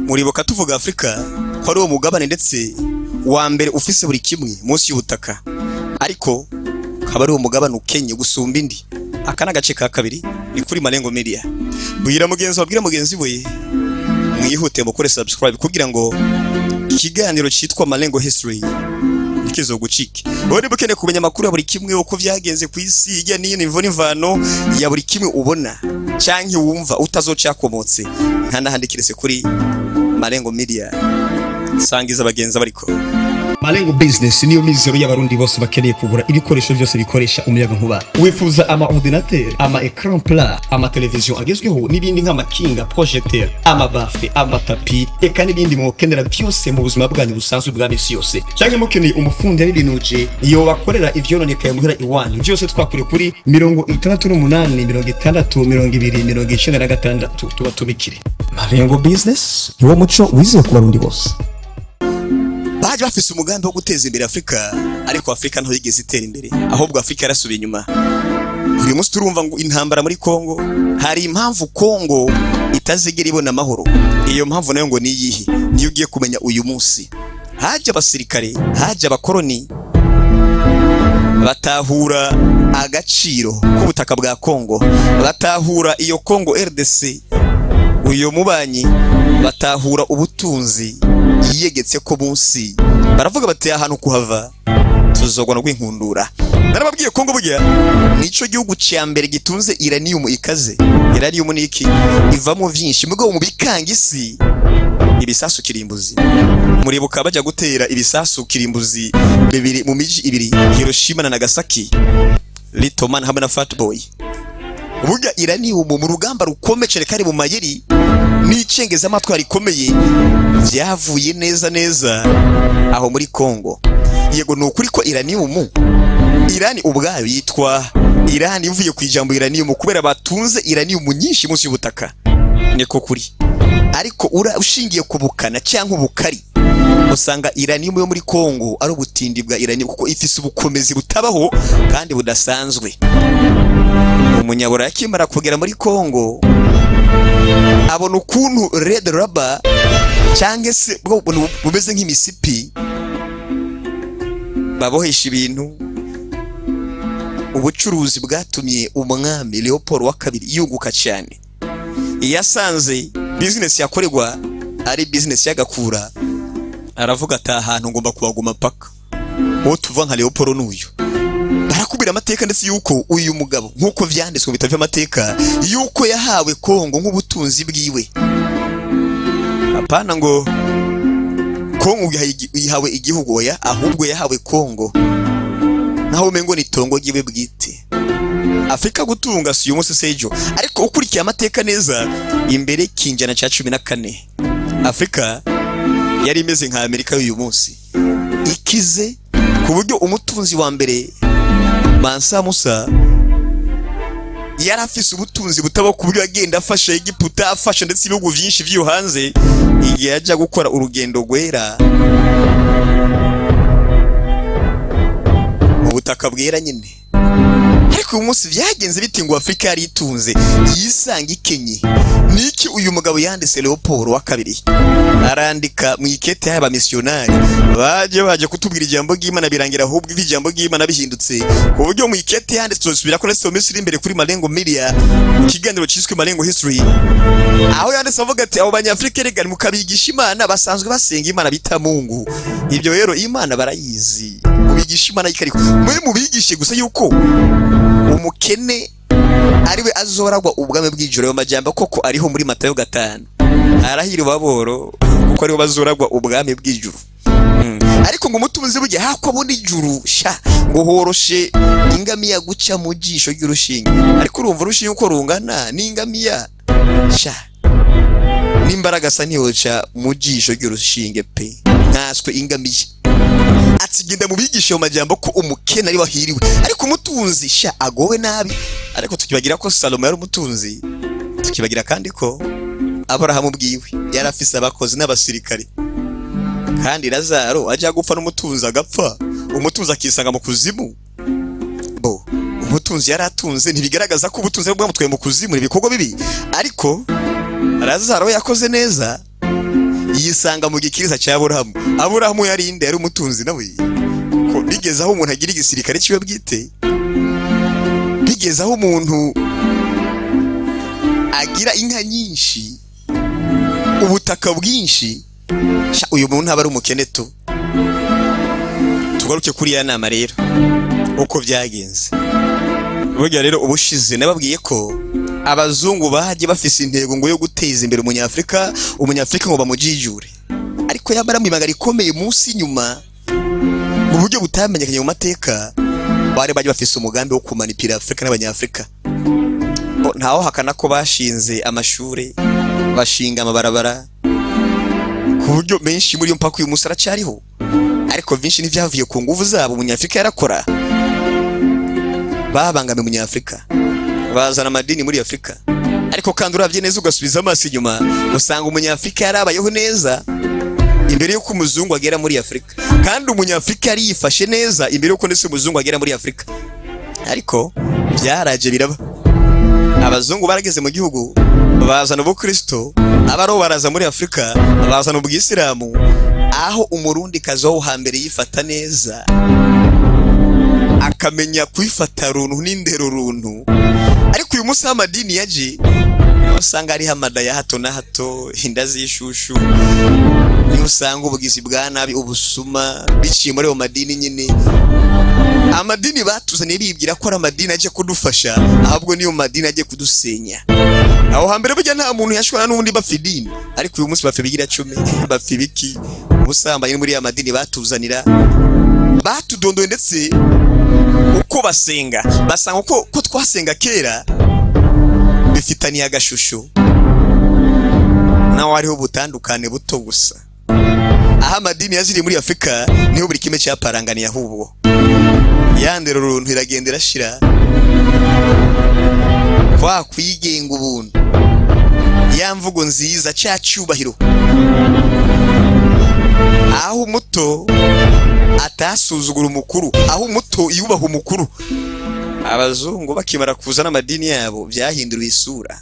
muribuka tuvuga afurika ko ari uwo mugabane ndetse wa mbere ufise buri kimwe munsi y'ubutaka ariko kaba ari uwo mugabane ukenye gusumba indi aka ni agace ka kabiri ni kuri marengo media bwira mugenzi wabwira mugenzi we mwihute mukore subscribe kugira ngo ikiganiro cyitwa marengo history ntikizogucike wowe niba ukeneye kumenya amakuru ya buri kimwe uko byagenze ku isi hirya n'ino imvo n'imvano ya buri kimwe ubona cyangwa wumva utazocakomotse nta n'ahandi kiretse kuri marengo media sangiza abagenzi bariko Malengo Business niyo mizero y'abarundi bose bakeneye kugura ibikoresho byose bikoresha umuyaga nkuba. Wifuza ama ordinateur, ama écran plat, ama television agezweho n'ibindi nk'amakinga, projecteur, ama bafle, ama tapi, eka n'ibindi mwokenera byose mu buzima bwanyu busanzwe bwa misi yose. Cyangwa mukeneye umufundi y'ibinuje iyo wakorera ivyononekaye muhira iwanyu. Byose twakure kuri mirongo itandatu n'umunani, mirongo itandatu, mirongo ibiri, mirongo icenda na gatandatu tuba tubikire. Malengo Business niwo muco wizewe ku barundi bose. baje bafise umugambi wo guteza imbere Afurika ariko Afurika nto yigeze itera imbere ahubwo Afurika yarasubiye inyuma uyu munsi turumva ngo intambara muri Kongo hari impamvu Kongo itazigera ibona amahoro iyo mpamvu nayo ngo niyihe niyo ugiye kumenya uyu munsi haje abasirikare haje abakoroni batahura agaciro k'ubutaka bwa Kongo batahura iyo Kongo RDC uyu mubanyi batahura ubutunzi yiyegetse ko munsi baravuga bati ahantu kuhava tuzogwa no kwinkundura narababwiye Kongo burya nico gihugu cya mbere gitunze iranium ikaze iranium ni iki ivamo vyinshi mugabo mu bikanga isi ibisasu kirimbuzi muribuka bajya gutera ibisasu kirimbuzi bibiri mu miji ibiri Hiroshima na Nagasaki Little Man hamwe na Fat Boy burya iranium mu rugamba rukomeye cyane kari mu mayeri n'icengezamatwara rikomeye byavuye neza neza aho muri Kongo yego ni ukuri ko iranium irani ubwayo yitwa irani ivuye ku ijambo iranium kubera batunze iranium nyinshi munsi y'ubutaka niko kuri ariko ura ushingiye ku bukana cyangwa ubukari usanga iranium yo muri Kongo ari ubutindi bwa iranium kuko ifise ubukomezi butabaho kandi budasanzwe umunyabura yakimara kugera muri Kongo abona ukuntu red rubber cyangwa se bwo buntu bumeze nk'imisipi babohesha ibintu ubucuruzi bwatumye umwami Leopold wa kabiri yunguka cyane iyo asanze bizinesi yakorerwa ari bizinesi y'agakura aravuga ati aha hantu ngomba kuhaguma paka uwo tuva nka Leopold n'uyu barakubwira amateka ndetse yuko uyu mugabo nk'uko vyanditswe bitavye amateka yuko yahawe Kongo nk'ubutunzi bwiwe apana ngo Kongo yahawe igihugu oya ahubwo yahawe Kongo naho umengo ni tongo giwe bwite Afrika gutunga si uyu munsi sejo ariko ukurikiye amateka neza imbere kinjana ca cumi na kane Afrika yari imeze nka Amerika y'uyu munsi ikize ku buryo umutunzi wa mbere Mansa Musa yari afise ubutunzi butaba ku buryo agenda afasha Egiputa afasha ndetse ibihugu vyinshi vyo hanze igihe yaja gukora urugendo rwera mu butaka bwera nyine ariko uyu munsi byagenze biti ngo Afurika yari itunze yisanga ikenye niki uyu mugabo yanditse Leopold wa kabiri arandika mu ikete y'aba missionari baje baje kutubwira ijambo ry'Imana birangira ahubwo ijambo ry'Imana bihindutse ku buryo mu ikete yanditse tuzosubira ko ndetse mu minsi iri imbere kuri Malengo Media mu kiganiro cyiswe Malengo History aho yanditse avuga ati abo banyafrika rega mukabigisha Imana basanzwe basenga Imana bita Mungu ibyo rero Imana barayizi mubigisha Imana yikariko mwe mubigishe gusa yuko umukene ariwe azoragwa ubwami bw'ijoro majambo koko ariho muri Matayo gatanu arahira baboro kuko ariho bazoragwa ubwami bw'ijuru Mm. ariko ngo umutunzi burya hako abona ijuru sha ngo horoshe ingamiya guca mu jisho ry'urushinge ariko urumva urushinge uko rungana n'ingamiya sha n'imbaraga asa ntiyoca mu jisho ry'urushinge pe nkaswe ingamiya atsigenda mu bigisha mu majambo ko umukene ari wahiriwe ariko umutunzi sha agowe nabi ariko tukibagira ko Salomo yari umutunzi tukibagira kandi ko Aburahamu bwiwe yari afise abakozi n'abasirikare kandi Lazaro ajya gupfa n'umutunzi agapfa umutunzi akisanga mu kuzimu bo umutunzi yari atunze ntibigaragaza ko ubutunzi bwamutwaye mu kuzimu ni ibikorwa bibi ariko Lazaro yakoze neza yisanga mu gikiriza cya aburahamu aburahamu yari inde yari umutunzi nawe ko bigeze aho umuntu agira igisirikare kiwe bwite bigeze aho umuntu agira inka nyinshi ubutaka bwinshi Sha, uyu muntu aba ari umukene tu tugaruke kuri ya nama rero uko byagenze burya rero ubushize nababwiye ko abazungu bagiye bafise intego ngo yo guteza imbere umunyafurika umunyafurika ngo bamujijure ariko yamara mu ibanga rikomeye munsi inyuma mu buryo butamenyekanye mu mateka bari bagiye bafise umugambi wo kumanipira afurika n'abanyafurika Bo, ntaho hakana ko bashinze amashuri bashinga amabarabara ku buryo menshi muri yo mpaka uyu munsi aracyariho ariko byinshi n'ibyavuye ku nguvu zabo umunyafurika yarakora babangamiye umunyafurika bazana amadini muri afurika ariko kandi urabye neza ugasubiza amaso inyuma usanga umunyafurika yarabayeho neza imbere y'uko umuzungu agera muri afurika kandi umunyafurika yari yifashe neza imbere y'uko ndetse umuzungu agera muri afurika ariko byaraje biraba abazungu barageze mu gihugu bazana ubukristo abariho baraza muri afurika bazana ubwisilamu aho umurundi kazi wo hambere yifata neza akamenya kwifata runtu n'indero runtu ariko uyu munsi aho amadini yaje niho usanga hariho amada ya hato na hato inda z'ishushu niho usanga ubugizi bwa nabi ubusuma biciye muri ayo madini nyine amadini batuzaniye bibwira ko ari amadini agiye kudufasha ahubwo niyo madini agiye kudusenya aho hambere burya nta muntu yashobora n'undi bapfa idini ariko uyu munsi bapfa ibigira cumi bapfa ibiki ubusambanyi muri ya madini batuzanira batudondoye ndetse uko basenga basanga ko ko twasenga kera bifitaniye agashusho naho hariho ubutandukane buto gusa aho amadini yaziriye muri afurika niho buri kimwe cyaparanganiye ahubwo yandera uruntu iragenda irashira kwa kwigenga ubuntu ya mvugo nziza cya cyubahiro aho umuto atasuzugura umukuru aho umuto yubaha umukuru abazungu bakimara kuza n'amadini yabo byahinduriwe isura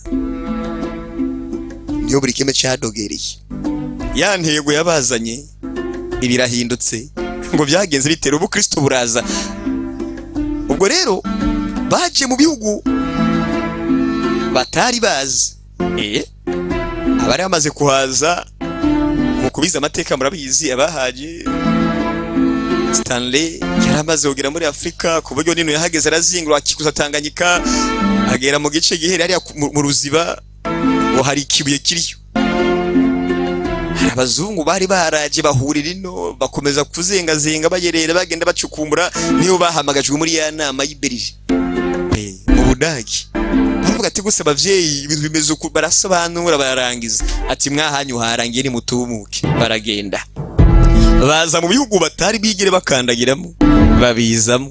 niyo buri kimwe cyadogereye ya ntego yabazanye ibirahindutse ngo byagenze bitera ubukristo buraza ubwo rero baje mu bihugu batari bazi eh abari bamaze kuhaza mu kubiza amateka murabizi abahaje Stanley yari amaze kugera muri Afurika ku buryo nino yahageze arazingura akikuza Tanganyika agera mu gice gihere hariya ku- mu mu ruziba ngo hari ikibuye kiriyo hari abazungu bari baraje bahurira ino bakomeza kuzengazenga bayerera bagenda bacukumbura niyo bahamagajwe muri ya nama y'Iberije Eh, mu Budagi baravuga ati gusa abavyeyi ibintu bimeze uku barasobanura bararangiza ati mwahanyu harangiye nimutumuke baragenda baza mu bihugu batari bigire bakandagiramo babizamo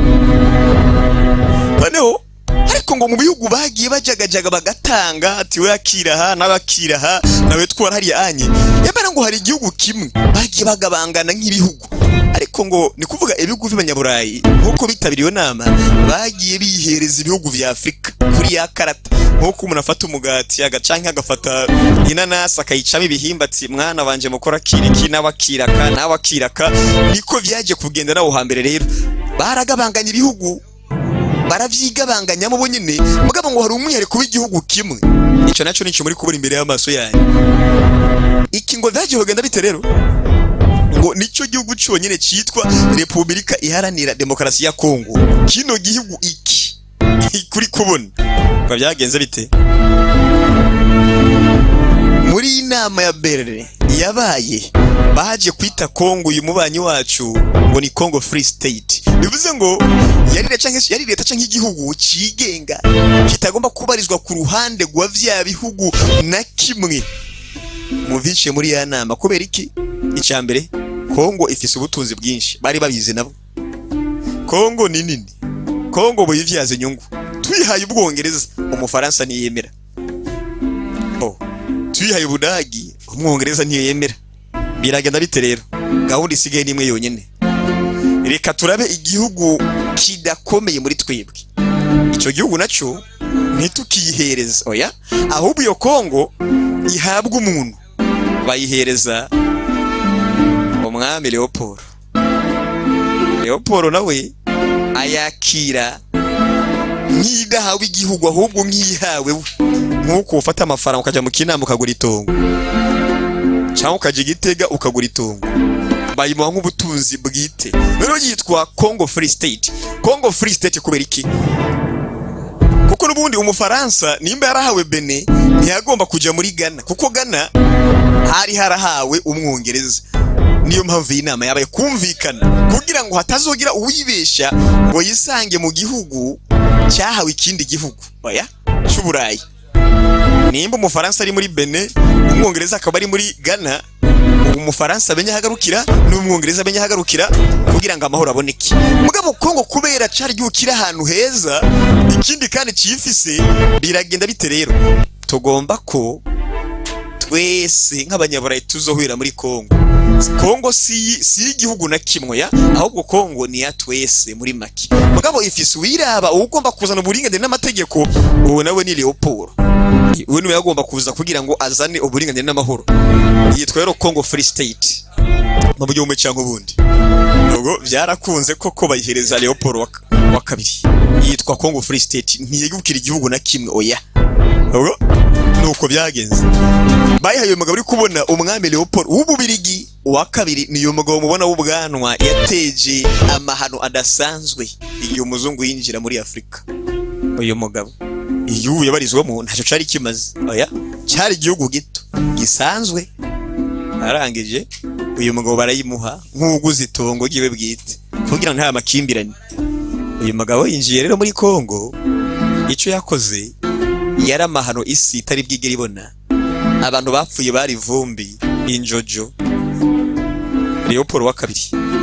noneho ariko ngo mu bihugu bagiye bajagajaga bagatanga ati we akiraha n'abakiraha nawe twara hariya anye yamara ngo hari igihugu kimwe bagiye bagabangana nk'ibihugu ariko ngo ni kuvuga ibihugu by'abanyaburayi nk'uko bitabiriye iyo nama bagiye bihereza ibihugu vya afurika kuri ya karata nk'uko umuntu afata umugati agacanke agafata inanasi akayicamo ibihimba ati mwana wanje mukora kiriki nawe akiraka nawe akiraka niko vyaje kugenda nawo hambere rero baragabanganya ibihugu baravyigabanganyamo bo nyine mugabo ngo hari umwihariko w'igihugu kimwe ico naco nico muri kubura imbere y'amaso yanyu iki ngo vyagiye kugenda bite rero ngo nico gihugu cyonyine cyitwa Repubulika Iharanira Demokarasi ya Kongo kino gihugu iki kuri kubona ngo byagenze bite muri iyi nama ya Berlin yabaye baje kwita Kongo uyu mubanyi wacu ngo ni Congo Free State bivuze ngo yari leta canke yari leta canke igihugu cigenga kitagomba kubarizwa ku ruhande rwa vya bihugu na kimwe mu viciye muri ya nama kubera iki icya mbere Kongo ifise ubutunzi bwinshi bari babizi nabo Kongo ni nini Kongo buyivyaza inyungu tuyihaye ubwongereza umufaransa ntiyemera oh tuyihaye ubudagi umwongereza ntiyemera biragenda bite rero gahunda isigaye nimwe yonyine reka turabe igihugu kidakomeye muri twebwe icyo gihugu nacyo ntitukiyihereza oya ahubwo iyo kongo ihabwa umuntu bayihereza umwami leopold leopold nawe ayakira nk'idahawe igihugu ahubwo nk'iyihawe we nk'uko ufata amafaranga ukajya mu kinama ukagura itongo cyangwa ukajya igitega ukagura itongo bayimuha nk'ubutunzi bwite rero yitwa congo free state congo free state kubera iki kuko n'ubundi umufaransa nimba yarahawe bene ntiyagomba kujya muri ghana kuko ghana hari harahawe umwongereza niyo mpamvu iyi nama yabaye kumvikana kugira ngo hatazogira uwibeshya ngo yisange mu gihugu cyahawe ikindi gihugu oya cy'uburayi nimba umufaransa ari muri bene umwongereza akaba ari muri ghana umufaransa amenye ahagarukira n'umwongereza amenye ahagarukira kugira ngo amahoro aboneke mugabo kongo kubera cari igihugu kiri ahantu heza ikindi kandi cifise biragenda bite rero tugomba ko twese nk'abanyaburayi tuzohurira muri kongo kongo si si igihugu na kimwe ya ahubwo kongo ni ya twese muri make mugabo ifise uwiraba ugomba kuzana uburinganire n'amategeko uwo nawe ni leopold uwo niwe yagomba kuza kugira ngo azane uburinganire n'amahoro yitwa rero congo free state mu buryo bumwe cyangwa ubundi ubwo byarakunze koko bayihereza leopold wa, wa kabiri yitwa congo free state ntiyegukira igihugu na kimwe oya ubwo nuko byagenze bayihaye uyu mugabo uri kubona umwami leopold w'ububirigi uwa kabiri ni uyu mugabo mubona w'ubwanwa yateje amahano adasanzwe igihe umuzungu yinjira muri afurika uyu mugabo igihugu yabarizwamo ntacyo cyari kimaze oya cyari igihugu gito gisanzwe arangije uyu mugabo barayimuha nk'uguze itongo ryiwe bwite kugira ngo nta makimbirane uyu mugabo yinjiye rero muri kongo icyo yakoze yari amahano isi itari bwigere ibona abantu bapfuye bari vumbi injojo leopold wa kabiri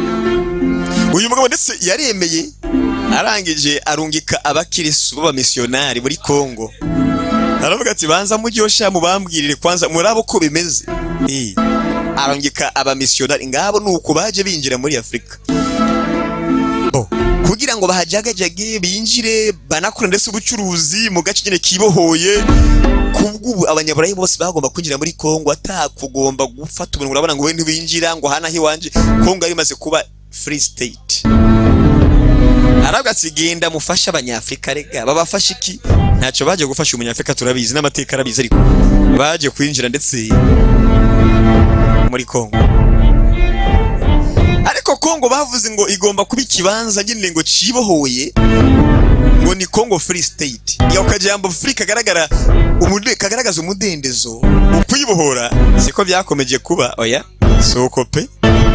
uyu mugabo ndetse yaremeye arangije arungika abakirisu b'abamisiyonari muri kongo aravuga ati banza mujyosha mubambwirire kwanza murabo ko bimeze Eh, arungika abamisiyonari ngabo nuko baje binjira muri afurika bo kugira ngo bahajagajage binjire banakora ndetse ubucuruzi mu gace nyine kibohoye kubw'ubu abanyaburayi bose bagomba kwinjira muri kongo atakugomba gufata umuntu urabona ngo we ntibinjira ngo hana hiwanje kongo yari imaze kuba free state aravuga ati genda mufashe abanyafurika rega babafashe iki ntacyo baje gufasha umunyafurika turabizi n'amateka arabizi ariko baje kwinjira ndetse muri kongo ariko kongo bavuze ngo igomba kuba ikibanza nyine ngo cibohoye ngo ni congo free state ya ukajambo free kagaragara umude kagaragaza umudendezo ukwibohora siko byakomeje kuba oya soko pe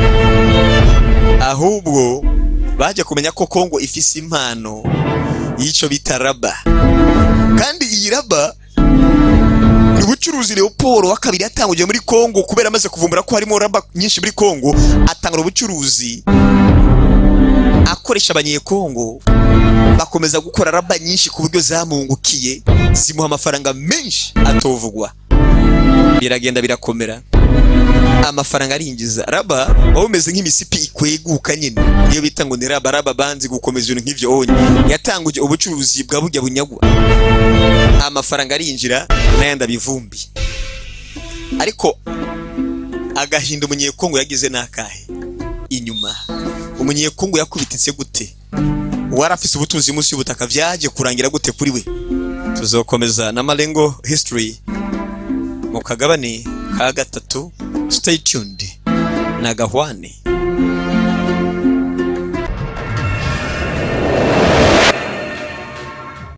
ahubwo baje kumenya ko kongo ifise impano y'icyo bita raba kandi iyi raba ni ubucuruzi leopold wa kabiri yatanguje muri kongo kubera amaze kuvumbura ko harimo raba nyinshi muri kongo atangura ubucuruzi akoresha abanyekongo bakomeza gukora raba nyinshi ku buryo zamungukiye zimuha amafaranga menshi atovugwa biragenda birakomera amafaranga arinjiza raba waba umeze nk'imisipi ikweguka nyine niyo bita ngo ni raba raba banzi gukomeza ibintu nk'ibyo onye yatanguje ubucuruzi bwa burya bunyagwa amafaranga arinjira n'ayandi abivumbi ariko agahinda umunyekongo yagize n'akahe inyuma umunyekongo yakubititse gute wari afise ubutunzi munsi y'ubutaka byaje kurangira gute kuri we tuzokomeza na marengo history mu kagabane ka gatatu stay tuned na gahwane